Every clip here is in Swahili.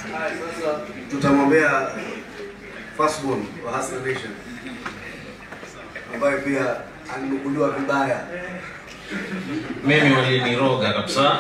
Haya, sasa tutamwombea firstborn wa Hustler Nation ambaye pia alinukuliwa vibaya. mimi waliniroga kabisa.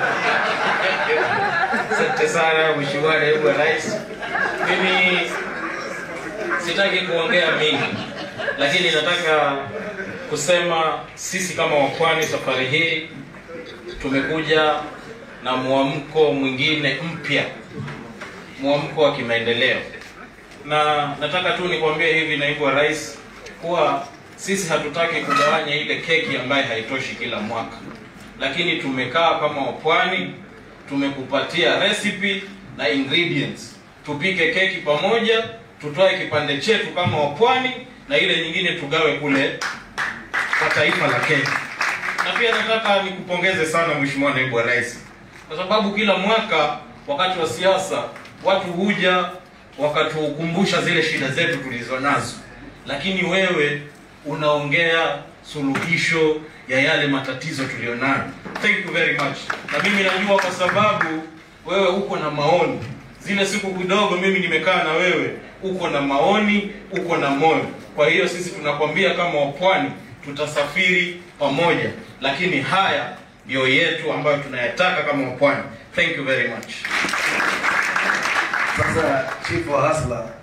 Asante sana Mheshimiwa Naibu wa Rais. Mimi sitaki kuongea mingi, lakini nataka kusema sisi kama wapwani safari hii tumekuja na mwamko mwingine mpya, mwamko wa kimaendeleo, na nataka tu nikwambie hivi, Naibu wa Rais, kuwa sisi hatutaki kugawanya ile keki ambayo haitoshi kila mwaka, lakini tumekaa kama wapwani, tumekupatia recipe na ingredients, tupike keki pamoja, tutoe kipande chetu kama wapwani na ile nyingine tugawe kule kwa taifa la Kenya. Na pia nataka nikupongeze sana Mheshimiwa Naibu wa Rais, kwa sababu kila mwaka wakati wa siasa watu huja wakatukumbusha zile shida zetu tulizo nazo, lakini wewe unaongea suluhisho ya yale matatizo tulionayo. Thank you very much. Na mimi najua kwa sababu wewe uko na maoni. Zile siku kidogo mimi nimekaa na wewe, uko na maoni, uko na moyo. Kwa hiyo sisi tunakwambia kama wapwani tutasafiri pamoja, lakini haya ndio yetu ambayo tunayataka kama wapwani. Thank you very much. Sasa chief wa Hustler